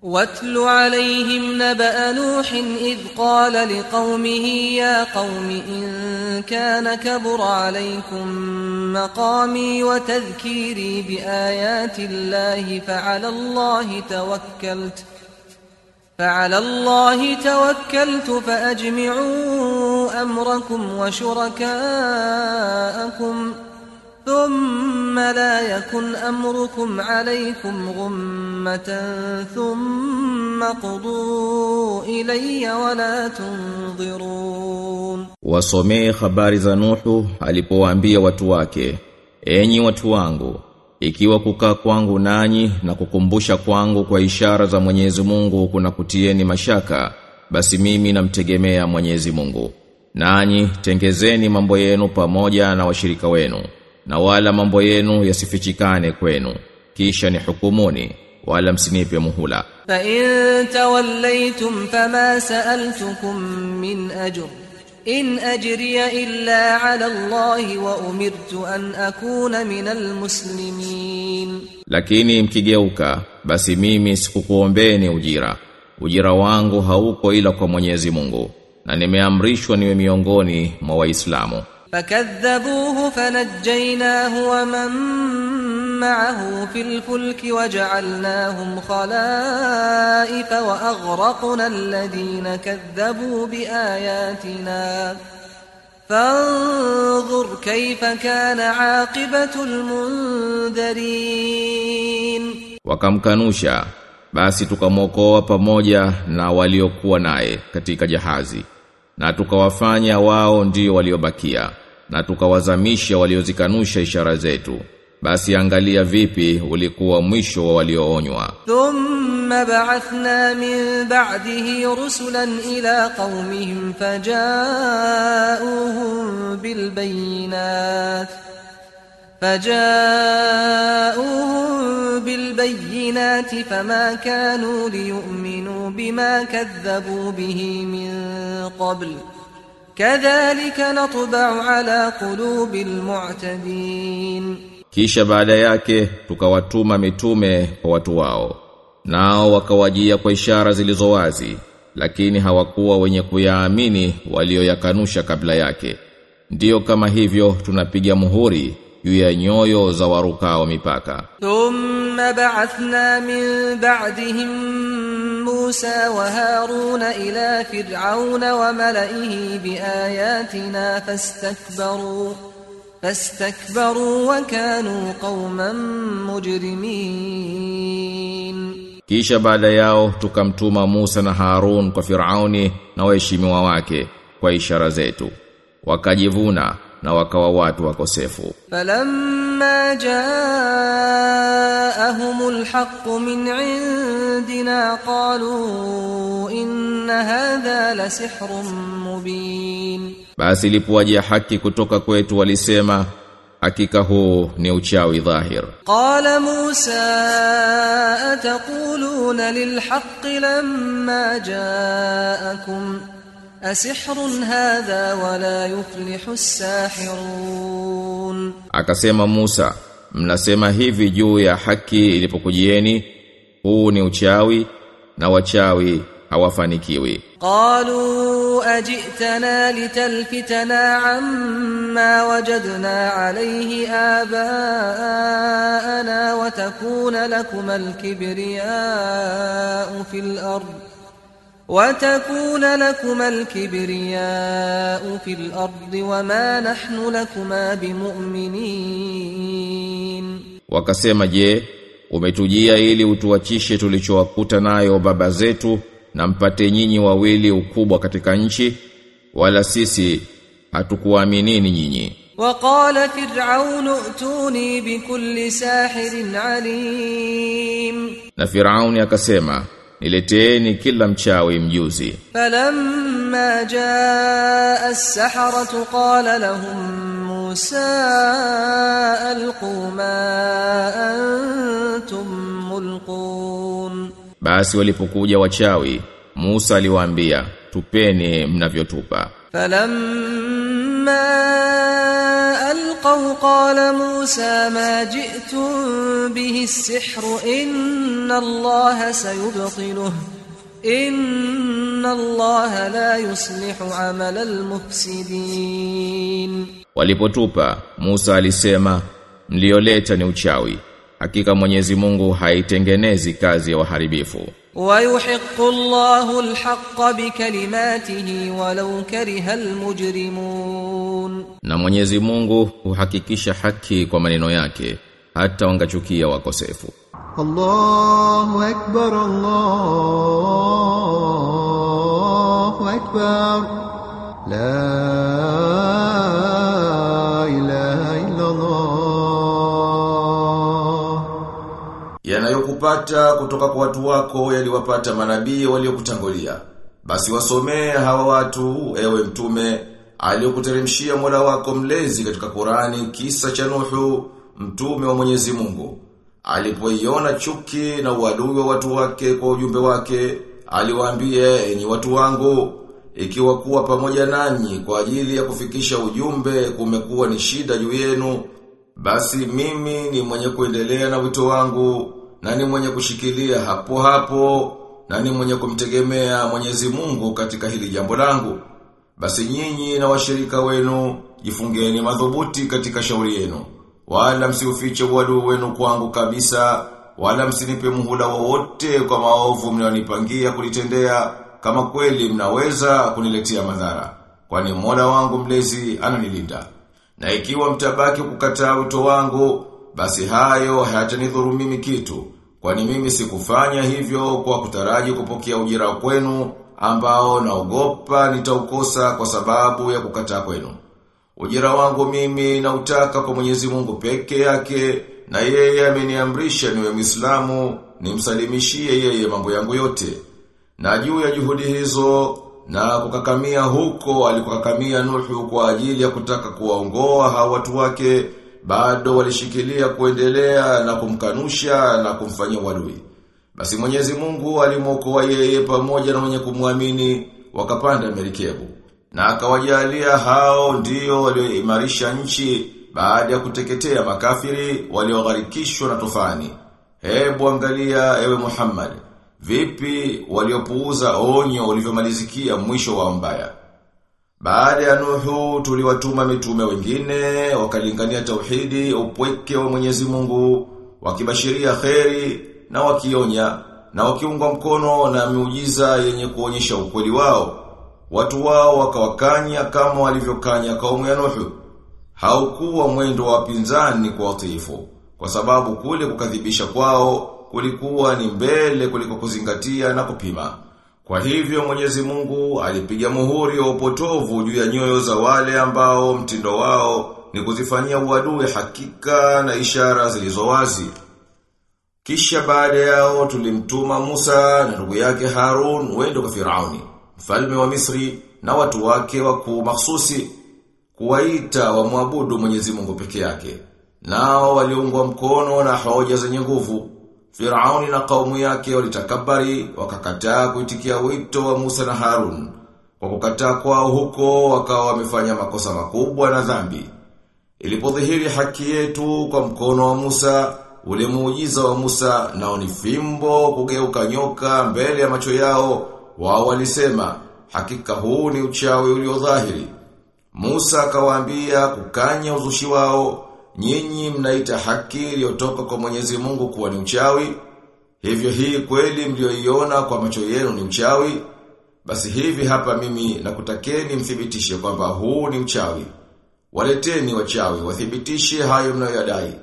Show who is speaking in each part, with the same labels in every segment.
Speaker 1: واتل عليهم نبأ نوح إذ قال لقومه يا قوم إن كان كبر عليكم مقامي وتذكيري بآيات الله فعلى الله توكلت فعلى الله توكلت فأجمعوا أمركم وشركاءكم ثم لا يكن أمركم عليكم غمة ثم قضوا إلي ولا تنظرون
Speaker 2: Wasomee habari za Nuhu alipowaambia watu wake, enyi watu wangu, ikiwa kukaa kwangu nanyi na kukumbusha kwangu kwa ishara za Mwenyezi Mungu kuna kutieni mashaka, basi mimi namtegemea Mwenyezi Mungu. Nanyi tengezeni mambo yenu pamoja na washirika wenu, na wala mambo yenu yasifichikane kwenu, kisha ni hukumuni, wala msinipe muhula.
Speaker 1: فإن توليتم فما سألتكم من أجر إن أجري إلا على الله وأمرت أن أكون من المسلمين
Speaker 2: Lakini mkigeuka, basi mimi sikukuombeni ujira. Ujira wangu hauko ila kwa Mwenyezi Mungu, na nimeamrishwa niwe miongoni mwa Waislamu.
Speaker 1: فكذبوه فنجيناه ومن معه في الفلك وجعلناهم خلائف وأغرقنا الذين كذبوا بآياتنا فانظر كيف كان عاقبة المنذرين
Speaker 2: Wakamkanusha, basi tukamwokoa pamoja na waliokuwa naye katika jahazi. Na tukawafanya wao ndio waliobakia, na tukawazamisha waliozikanusha ishara zetu. Basi angalia vipi ulikuwa mwisho wa walioonywa.
Speaker 1: ثم بعثنا من بعده رسلا إلى قومهم فجاءوهم بالبينات فجاءوهم بالبينات فما كانوا ليؤمنوا بما كذبوا به من قبل كذلك نطبع على قلوب المعتدين
Speaker 2: Kisha baada yake tukawatuma mitume kwa watu wao. Nao wakawajia kwa ishara zilizo wazi, lakini hawakuwa wenye kuyaamini walioyakanusha kabla yake. Ndiyo kama hivyo tunapiga muhuri juu ya nyoyo za warukao mipaka.
Speaker 1: ثم بعثنا من بعدهم موسى وهارون إلى فرعون وملئه بآياتنا فاستكبروا فاستكبروا وكانوا قوما مجرمين
Speaker 2: Kisha baada yao tukamtuma Musa na Harun kwa Firauni na waheshimiwa wake kwa ishara zetu. Wakajivuna na wakawa watu wakosefu.
Speaker 1: فلما جاءهم الحق من عندنا قالوا إن هذا لسحر مبين
Speaker 2: Basi ilipowaje haki kutoka kwetu walisema hakika huu ni uchawi dhahir.
Speaker 1: قال موسى أتقولون للحق لما جاءكم أسحر هذا ولا يفلح الساحرون
Speaker 2: Akasema Musa, mnasema hivi juu ya haki ilipokujieni, huu ni uchawi na wachawi hawafanikiwi.
Speaker 1: قالوا أجئتنا لتلفتنا عما وجدنا عليه آباءنا وتكون لكما الكبرياء في الأرض وتكون لكما الكبرياء في الأرض وما نحن لكما بمؤمنين
Speaker 2: Wakasema je, umetujia ili utuachishe tulichowakuta nayo baba zetu na mpate nyinyi wawili ukubwa katika nchi wala sisi hatukuaminini nyinyi.
Speaker 1: وقال فرعون ائتوني بكل ساحر عليم
Speaker 2: Na Firauni akasema, nileteeni kila mchawi mjuzi.
Speaker 1: فلما جاء السحرة قال لهم موسى ألقوا ما أنتم ملقون
Speaker 2: Basi walipokuja wachawi, Musa aliwaambia, tupeni mnavyotupa.
Speaker 1: فلما ألقوا ألقوا قال موسى ما جئتم به السحر إن الله سيبطله إن الله لا يصلح عمل المفسدين
Speaker 2: Walipotupa Musa alisema mlioleta ni uchawi hakika Mwenyezi Mungu haitengenezi kazi ya waharibifu
Speaker 1: ويحق الله الحق بكلماته ولو كره المجرمون
Speaker 2: na Mwenyezi Mungu huhakikisha haki kwa maneno yake hata wangachukia wakosefu
Speaker 3: الله أكبر الله أكبر لا إله إلا الله
Speaker 2: yanayokupata kutoka kwa watu wako yaliwapata manabii waliokutangulia basi wasomee hawa watu ewe mtume aliyokuteremshia Mola wako mlezi katika Qurani kisa cha Nuhu mtume wa Mwenyezi Mungu alipoiona chuki na uadui wa watu wake kwa ujumbe wake aliwaambia enyi watu wangu ikiwa kuwa pamoja nanyi kwa ajili ya kufikisha ujumbe kumekuwa ni shida juu yenu basi mimi ni mwenye kuendelea na wito wangu na ni mwenye kushikilia hapo hapo na ni mwenye kumtegemea Mwenyezi Mungu katika hili jambo langu. Basi nyinyi na washirika wenu jifungeni madhubuti katika shauri yenu. Wala msiufiche uadui wenu kwangu kabisa, wala msinipe muhula wowote kwa maovu mnayonipangia kulitendea kama kweli mnaweza kuniletea madhara. Kwani Mola wangu mlezi ananilinda. Na ikiwa mtabaki kukataa wito wangu, basi hayo hayatanidhuru mimi kitu. Kwani mimi sikufanya hivyo kwa kutaraji kupokea ujira kwenu ambao naogopa nitaukosa kwa sababu ya kukataa kwenu. Ujira wangu mimi nautaka kwa Mwenyezi Mungu peke yake na yeye ameniamrisha niwe Muislamu nimsalimishie yeye mambo yangu yote. Na juu ya juhudi hizo na kukakamia huko alikokakamia Nuhu kwa ajili ya kutaka kuwaongoa hawa watu wake bado walishikilia kuendelea na kumkanusha na kumfanyia uadui. Basi Mwenyezi Mungu alimwokoa yeye pamoja na wenye kumwamini wakapanda merikebu. Na akawajalia hao ndio walioimarisha nchi baada ya kuteketea makafiri waliogharikishwa na tufani. Hebu angalia ewe Muhammad, vipi waliopuuza onyo ulivyomalizikia mwisho wa mbaya. Baada ya Nuhu tuliwatuma mitume wengine wakalingania tauhidi upweke wa Mwenyezi Mungu wakibashiria kheri na wakionya na wakiungwa mkono na miujiza yenye kuonyesha ukweli wao. Watu wao wakawakanya kama walivyokanya kaumu ya Nuhu. Haukuwa mwendo wa pinzani kwa watiifu kwa sababu kule kukadhibisha kwao kulikuwa ni mbele kuliko kuzingatia na kupima. Kwa hivyo Mwenyezi Mungu alipiga muhuri wa upotovu juu ya nyoyo za wale ambao mtindo wao ni kuzifanyia uadui hakika na ishara zilizo wazi. Kisha baada yao tulimtuma Musa na ndugu yake Harun wende kwa Firauni, mfalme wa Misri na watu wake wakuu mahsusi kuwaita wamwabudu Mwenyezi Mungu peke yake. Nao waliungwa mkono na hoja zenye nguvu. Firauni na kaumu yake walitakabari wakakataa kuitikia wito wa Musa na Harun. Kwa kukataa kwao huko wakawa wamefanya makosa makubwa na dhambi. Ilipodhihiri haki yetu kwa mkono wa Musa, ule muujiza wa Musa nao ni fimbo kugeuka nyoka mbele ya macho yao, wao walisema hakika huu ni uchawi uliodhahiri. Musa akawaambia kukanya uzushi wao, nyinyi mnaita haki iliyotoka kwa Mwenyezi Mungu kuwa ni uchawi. Hivyo hii kweli mlioiona kwa macho yenu ni uchawi. Basi hivi hapa mimi nakutakeni mthibitishe kwamba huu ni uchawi. Waleteni wachawi wathibitishe hayo mnayoyadai.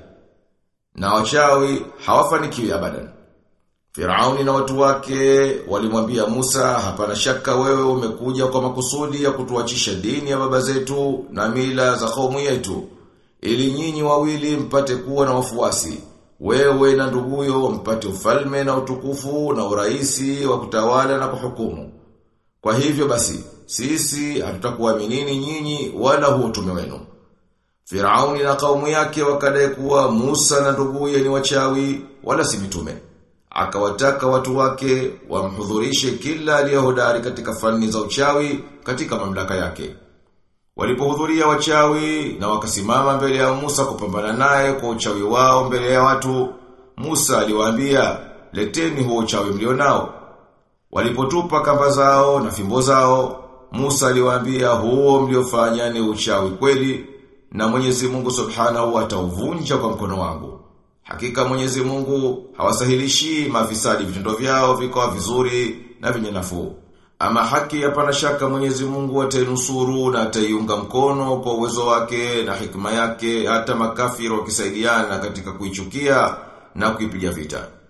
Speaker 2: Na wachawi hawafanikiwi abadan. Firauni na watu wake walimwambia Musa, hapana shaka wewe umekuja kwa makusudi ya kutuachisha dini ya baba zetu na mila za kaumu yetu, ili nyinyi wawili mpate kuwa na wafuasi. Wewe na nduguyo mpate ufalme na utukufu na uraisi wa kutawala na kuhukumu. Kwa hivyo basi, sisi hatutakuaminini nyinyi wala huo utume wenu. Firauni na kaumu yake wakadai kuwa Musa na nduguye ni wachawi wala si mitume. Akawataka watu wake wamhudhurishe kila aliyehodari katika fani za uchawi katika mamlaka yake. Walipohudhuria wachawi na wakasimama mbele ya Musa kupambana naye kwa uchawi wao mbele ya watu, Musa aliwaambia, "Leteni huo uchawi mlionao." Walipotupa kamba zao na fimbo zao, Musa aliwaambia, "Huo mliofanya ni uchawi kweli, na Mwenyezi Mungu Subhanahu atauvunja kwa mkono wangu." Hakika Mwenyezi Mungu hawasahilishi mafisadi vitendo vyao vikawa vizuri na vyenye nafuu. Ama haki hapana shaka Mwenyezi Mungu atainusuru na ataiunga mkono kwa uwezo wake na hikma yake hata makafiri wakisaidiana katika kuichukia na kuipiga vita.